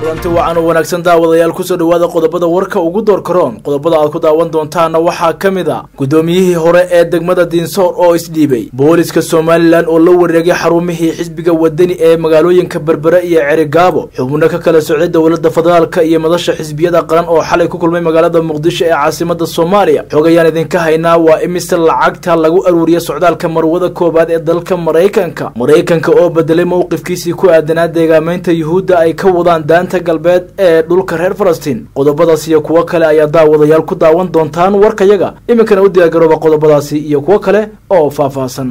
kulanti wacan oo wanaagsan daawadayaal kusoo dhowaada qodobada warka ugu door karoon qodobada aad ku daawan doontaana waxaa ka mid a guddoomiyihii hore ee degmada diinsoor oo isdhiibay booliska somalilan oo la wareegay xarumihii xisbiga wadani ee magaalooyinka berbere iyo cerigaabo xubno ka kala socday dowladda federaalka iyo madasha xisbiyada qaran oo xalay ku kulmay magaalada muqdisho ee caasimada soomaaliya xog ayaan idinka haynaa waa imise lacagta lagu aruuriya socdaalka marwada koowaad ee dalka maraykanka maraykanka oo bedelay mowqifkiisii ku aadanaa deegaameynta yuhuudda ay ka wadaan daanta galbeed ee dhulka reer falastiin qodobadaas iyo kuwo kale ayaa daawadayaal ku daawan doontaan warkayaga iminkana u diyaargarooba qodobadaasi iyo kuwo kale oo faahfaahsan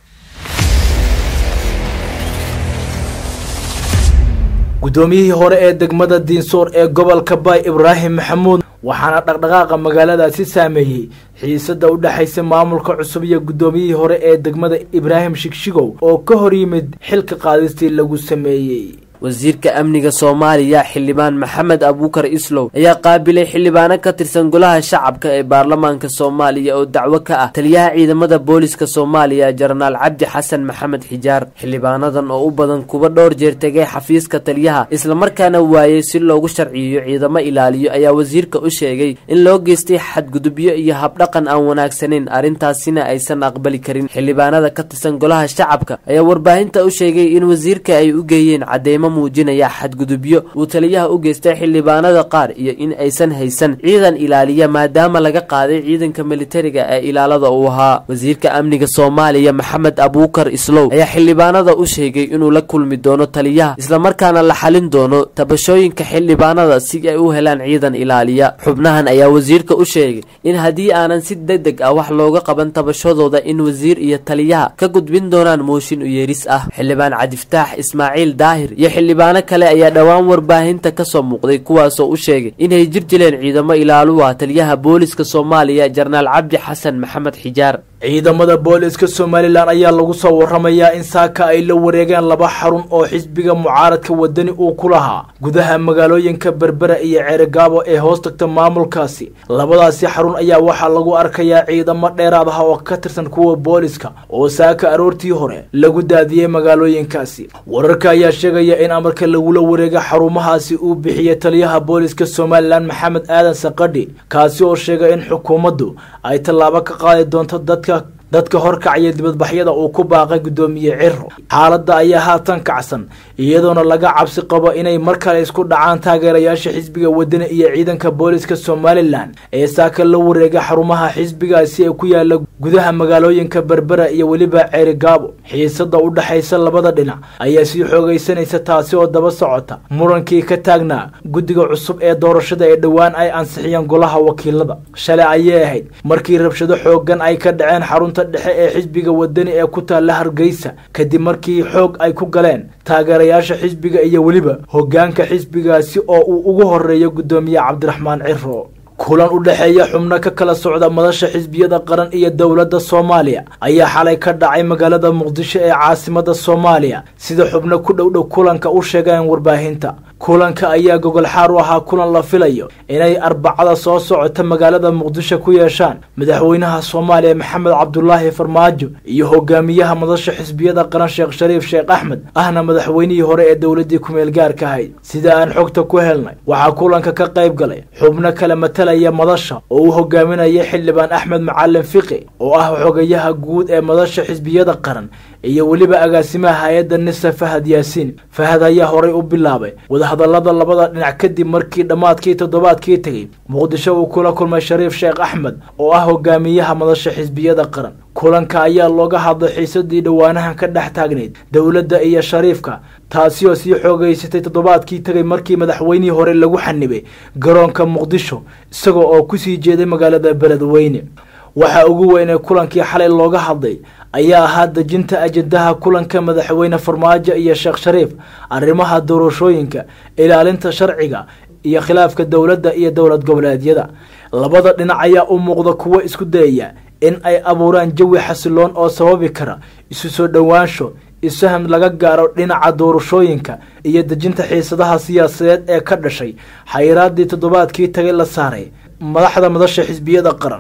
guddoomiyihii hore ee degmada diinsoor ee gobolka baay ibraahim maxamuud waxaana dhaqdhaqaaqa magaaladaasi saameeyey xiisada u dhexaysa maamulka cusub iyo guddoomiyihii hore ee degmada ibraahim shigshigow oo ka hor yimid xilka qaadistii lagu sameeyey wasiirka amniga soomaaliya xildhibaan maxamed abuukar islow ayaa qaabilay xildhibaano ka tirsan golaha shacabka ee baarlamaanka soomaaliya oo dacwo ka ah taliyaha ciidamada booliska soomaaliya jenaraal cabdi xasan maxamed xijaar xildhibaanadan oo u badan kuwa dhowr jeer tegay xafiiska taliyaha islamarkaana waayey si loogu sharciyeyo ciidamo ilaaliyo ayaa wasiirka u sheegay in loo geystay xadgudubyo iyo habdhaqan aan wanaagsaneyn arrintaasina aysan aqbali karin xildhibaanada ka tirsan golaha shacabka ayaa warbaahinta u sheegay in wasiirka ay u geeyeen cadeymo muujinaya xadgudubyo uu taliyaha u geystay xildhibaanada qaar iyo in aysan haysan ciidan ilaaliya maadaama laga qaaday ciidanka militariga ee ilaalada uu ahaa wasiirka amniga soomaaliya maxamed abuukar islow ayaa xildhibaanada u sheegay inuu la kulmi doono taliyaha islamarkaana la xalin doono tabashooyinka xildhibaanada si ay u helaan ciidan ilaaliya xubnahan ayaa wasiirka u sheegay in haddii aanan si degdeg ah wax looga qaban tabashadooda in wasiir iyo taliyaha ka gudbin doonaan mooshin u yeeris ah xildhibaan cabdiftaax ismaaciil daahir iyo xildhibaano kale ayaa dhowaan warbaahinta ka soo muuqday kuwaasoo u sheegay inay jir jileen ciidamo ilaaluwa taliyaha booliska soomaaliya jenaraal cabdi xasan maxamed xijaar ciidamada booliska somalilan ayaa lagu soo waramayaa in saaka ay la wareegeen laba xarun oo xisbiga mucaaradka wadani uu ku lahaa gudaha magaalooyinka berbera iyo ceerigaabo ee hoos tagta maamulkaasi labadaasi xarun ayaa waxaa lagu arkayaa ciidamo dheeraad ah oo ka tirsan kuwa booliska oo saaka aroortii hore lagu daadiyey magaalooyinkaasi wararka ayaa sheegaya in amarka lagula wareega xarumahaasi uu bixiyey taliyaha booliska somalilan maxamed aadan sakadhi kaasi oo sheegay in xukuumaddu ay tallaabo ka qaadi doonto dadka dadka horkacaya dibadbaxyada uu ku baaqay guddoomiye ciro xaaladda ayaa haatan kacsan iyadoona laga cabsi qabo inay mar kale isku dhacaan taageerayaasha xisbiga wadani iyo ciidanka booliska somalilan ee saaka la wareega xarumaha xisbigaasi ee ku yaala gudaha magaalooyinka berbera iyo weliba ceerigaabo xiisada u dhexaysa labada dhinac ayaa sii xoogaysanaysa taasi oo daba socota murankii ka taagnaa guddiga cusub ee doorashada ee dhowaan ay ansixiyeen golaha wakiilada shalay ayay ahayd markii rabshado xoogan ay ka dhaceen xarunta dhexe ee xisbiga wadani ee ku taalla hargeysa kadib markii xoog ay ku galeen taageerayaasha xisbiga iyo weliba hoggaanka xisbigaasi oo uu ugu horeeyo guddoomiye cabdiraxmaan ciro kulan u dhexeeya xubno ka kala socda madasha xisbiyada qaran iyo dowladda soomaaliya ayaa xalay ka dhacay magaalada muqdisho ee caasimada soomaaliya sida xubno ku dhowdhow kulanka u sheegeen warbaahinta kulanka ayaa gogol xaar u ahaa kulan la filayo inay arbacada soo socota magaalada muqdisho ku yeeshaan madaxweynaha soomaaliya maxamed cabdulaahi farmaajo iyo hogaamiyaha madasha xisbiyada qaran sheekh shariif sheekh axmed ahna madaxweynihii hore ee dowladii kumeel gaarka ahayd sida aan xogta ku helnay waxaa kulanka ka qayb galay xubno kale matalaya madasha oo uu hogaaminaya xildhibaan axmed macalin fiqi oo ah xogayaha guud ee madasha xisbiyada qaran iyo weliba agaasimaha hay-adda nisa fahad yaasiin fahad ayaa horay u bilaabay wadahadalada labada dhinac kadib markii dhammaadkii toddobaadkii tegey muqdisho uu kula kulmay shariif sheekh axmed oo ah hogaamiyaha madasha xisbiyada qaran kulanka ayaa looga hadlay xiisadii dhowaanahan ka dhex taagnayd dowladda iyo shariifka taasi oo sii xoogeysatay toddobaadkii tegay markii madaxweynihii hore lagu xanibay garoonka muqdisho isagoo oo kusii jeeday magaalada beledweyne waxaa ugu weyn ee kulankii xalay looga hadlay ayaa ahaa dejinta ajendaha kulanka madaxweyne farmaajo iyo sheekh shariif arrimaha doorashooyinka ilaalinta sharciga iyo khilaafka dowladda iyo dowlad goboleedyada labada dhinac ayaa u muuqda kuwo isku dayaya in ay abuuraan jawi xasiloon oo sababi kara isu soo dhowaansho isfaham laga gaaro dhinaca doorashooyinka iyo dejinta xiisadaha siyaasadeed ee ka dhashay xayiraadii toddobaadkii tagay la saaray madaxda madasha xisbiyada qaran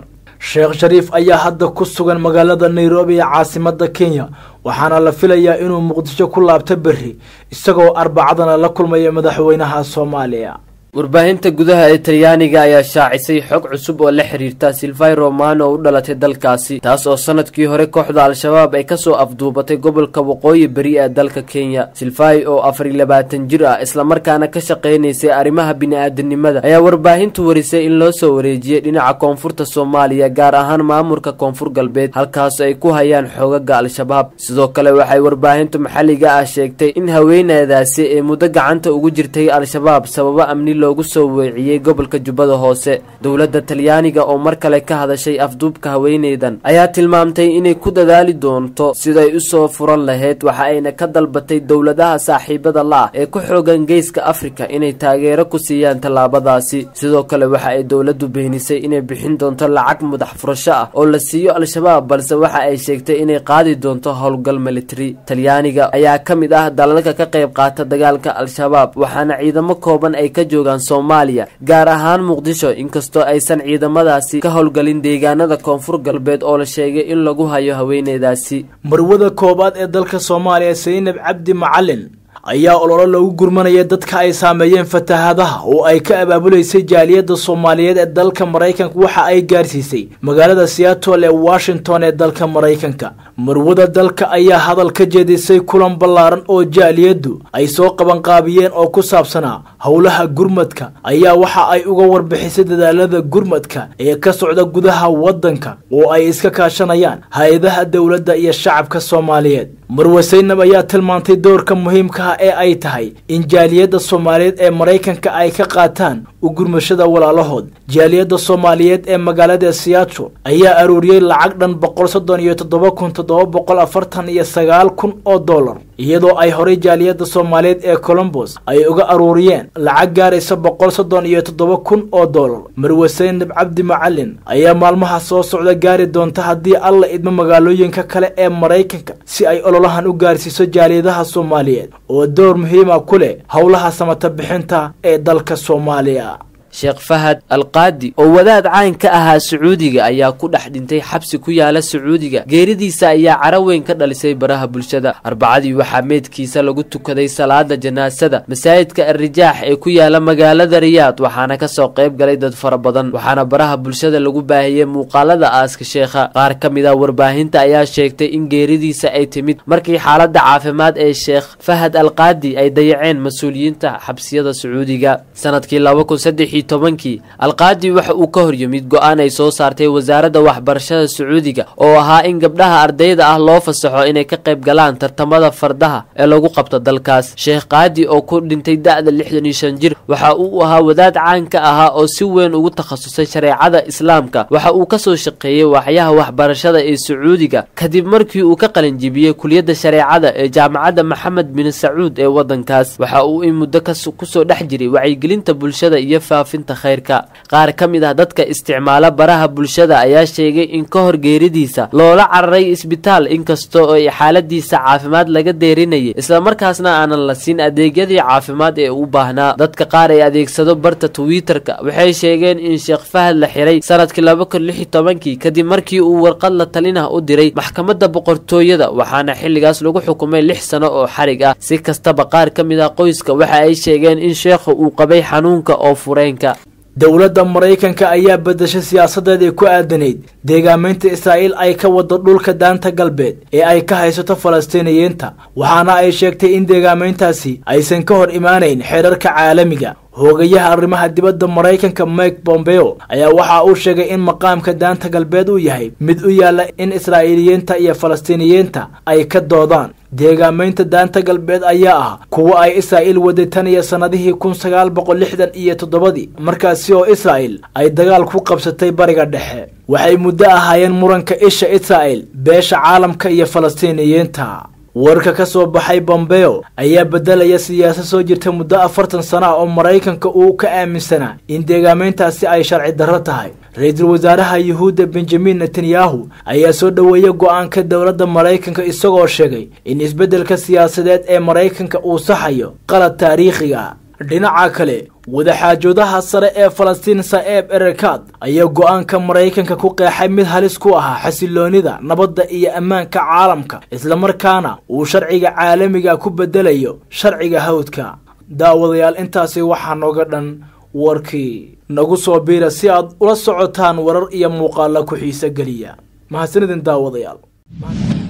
sheekh shariif ayaa hadda ku sugan magaalada nairobi ee caasimada kenya waxaana la filayaa inuu muqdisho ku laabto berri isagoo arbacadana la kulmaya madaxweynaha soomaaliya warbaahinta gudaha ee talyaaniga ayaa shaacisay xog cusub oo la xiriirta silvai romano oo u dhalatay dalkaasi taas oo sanadkii hore kooxda al-shabaab ay kasoo afduubatay gobolka waqooyi beri ee dalka kenya silvai oo afar iyo labaatan jir ah islamarkaana ka shaqaynaysay arrimaha bini-aadanimada ayaa warbaahintu warisay in loo soo wareejiyey dhinaca koonfurta soomaaliya gaar ahaan maamulka koonfur galbeed halkaas ay ku hayaan xoogaga al-shabaab sidoo kale waxay warbaahintu maxalliga ah sheegtay in haweeneedaasi ee muddo gacanta ugu jirtay al-shabaab sababo amni loogu soo weeciyey gobolka jubbada hoose dowladda talyaaniga oo mar kale ka hadashay afduubka haweeneydan ayaa tilmaamtay inay ku dadaali doonto siday usoo furan lahayd waxa ayna ka dalbatay dowladaha saaxiibada la-ah ee ku xoogan geeska afrika inay taageero ku siiyaan tallaabadaasi sidoo kale waxa ay dowladdu beenisay inay bixin doonto lacag madax furasho ah oo la siiyo al-shabaab balse waxa ay sheegtay inay qaadi doonto howlgal military talyaaniga ayaa ka mid ah dalalka ka qayb qaata dagaalka al-shabaab waxaana ciidamo kooban ay ka joogaan soomaaliya gaar ahaan muqdisho inkastoo aysan ciidamadaasi ka howlgalin deegaanada koonfur galbeed oo la sheegay in lagu hayo haweeneydaasi marwada koowaad ee dalka soomaaliya saynab cabdi macalin ayaa ololo lagu gurmanaya dadka ay saameeyeen fatahaadaha oo ay ka abaabuleysay jaaliyadda soomaaliyeed ee dalka maraykanka waxa ay gaarsiisay magaalada seattle ee washington ee dalka maraykanka marwada dalka ayaa hadal ka jeedisay kulan ballaaran oo jaaliyaddu ay soo qabanqaabiyeen oo ku saabsanaa howlaha gurmadka ayaa waxa ay uga warbixisay dadaalada gurmadka ee ka socda gudaha waddanka oo ay iska kaashanayaan hay-adaha dowladda iyo shacabka soomaaliyeed marwe saynab ayaa tilmaantay doorka muhiimkaha ee ay tahay in jaaliyadda soomaaliyeed ee maraykanka ay ka qaataan u gurmashada walaalahood jaaliyadda soomaaliyeed ee magaalada seattle ayaa aruuriyey lacag dhan boqol soddon iyo toddoba kun toddoba boqol afartan iyo sagaal kun oo dollar iyadoo ay horay jaaliyadda soomaaliyeed ee colombos ay uga aruuriyeen lacag gaaraysa boqol soddon iyo toddoba kun oo dollar marwe saynab cabdi macalin ayaa maalmaha soo socda gaari doonta haddii alla idmo magaalooyinka kale ee maraykanka si ay ololahan u gaarsiiso jaaliyadaha soomaaliyeed oo door muhiima ku leh howlaha samata bixinta ee dalka soomaaliya sheekh fahad alqaadi oo wadaad caan ka ahaa sacuudiga ayaa ku dhex dhintay xabsi ku yaala sacuudiga geeridiisa ayaa cara weyn ka dhalisay baraha bulshada arbacadii waxaa meydkiisa lagu tukaday salaada janaasada masaajidka arrijaax ee ku yaala magaalada riyaad waxaana kasoo qayb galay dad fara badan waxaana baraha bulshada lagu baahiyey muuqaalada aaska sheekha qaar ka mid a warbaahinta ayaa sheegtay in geeridiisa ay timid markii xaalada caafimaad ee sheekh fahad alqaadi ay dayaceen mas-uuliyiinta xabsiyada sacuudiga sanadkii tobankii alqaadi waxa uu ka hor yimid go-aan ay soo saartay wasaaradda waxbarashada sacuudiga oo ahaa in gabdhaha ardayda ah loo fasaxo inay ka qayb galaan tartamada fardaha ee lagu qabto dalkaas sheekh qaadi oo ku dhintay da-da lixdan iyo shan jir waxa uu ahaa wadaad caan ka ahaa oo si weyn ugu takhasusay shareecada islaamka waxa uu kasoo shaqeeyey waaxyaha waxbarashada ee sacuudiga kadib markii uu ka qalinjibiyey kuliyadda shareecada ee jaamacadda maxamed bin sacuud ee wadankaas waxa uu in muddo kusoo dhex jiray wacyigelinta bulshada iyo faafinta khayrka qaar ka mid ah dadka isticmaala baraha bulshada ayaa sheegay in ka hor geeridiisa loola cararay isbitaal inkasta oo ay xaaladiisa caafimaad laga deerinayay islamarkaasna aanan la siin adeegyadii caafimaad ee u baahnaa dadka qaar ee adeegsado barta twitter-ka waxay sheegeen in sheekh fahad la xiray sanadkii laba kun lix iyo tobankii kadib markii uu warqad la talinah u diray maxkamadda boqortooyada waxaana xilligaas lagu xukumay lix sano oo xarig ah si kastaba qaar ka mid ah qoyska waxa ay sheegeen in sheekha uu qabay xanuunka oo fureenka dowladda maraykanka ayaa bedeshay siyaasadeedii ku aadanayd deegaameynta israa'iil ay ka wado dhulka daanta galbeed ee ay ka haysato falastiiniyiinta waxaana ay sheegtay in deegaameyntaasi aysan ka hor imaanayn xeerarka caalamiga hoogayaha arrimaha dibadda maraykanka mike bombeo ayaa waxa uu sheegay in maqaamka daanta galbeed uu yahay mid u yaalla in israa'iiliyiinta iyo falastiiniyiinta ay ka doodaan deegaameynta daanta galbeed ayaa ah kuwa ay israa'iil waday tan iyo sannadihii kun sagaal boqol lixdan iyo toddobadii markaasi oo israa'il ay dagaal ku qabsatay bariga dhexe waxay muddo ahaayeen muranka isha israa'il beesha caalamka iyo falastiiniyiinta warka ka soo baxay bombeo ayaa beddelaya siyaasad soo jirta muddo afartan sano ah oo maraykanka uu ka aaminsanaa in deegaameyntaasi ay sharci darro tahay ra-iisul wasaaraha yuhuudda benjamin netanyahu ayaa soo dhoweeyay go-aanka dowladda maraykanka isagoo sheegay in isbeddelka siyaasadeed ee maraykanka uu saxayo qalad taariikhiga dhinaca kale wadaxaajoodaha sare ee falastiin sa'eeb erekad ayaa go-aanka maraykanka ku qeexay mid halis ku ahaa xasiloonida nabadda iyo ammaanka caalamka islamarkaana uu sharciga caalamiga ku bedelayo sharciga hawdka daawadayaal intaasi waxaa nooga dhan warkii nagu soo biira si aad ula socotaan warar iyo muuqaala ku xiise geliya mahadsanidin daawadayaal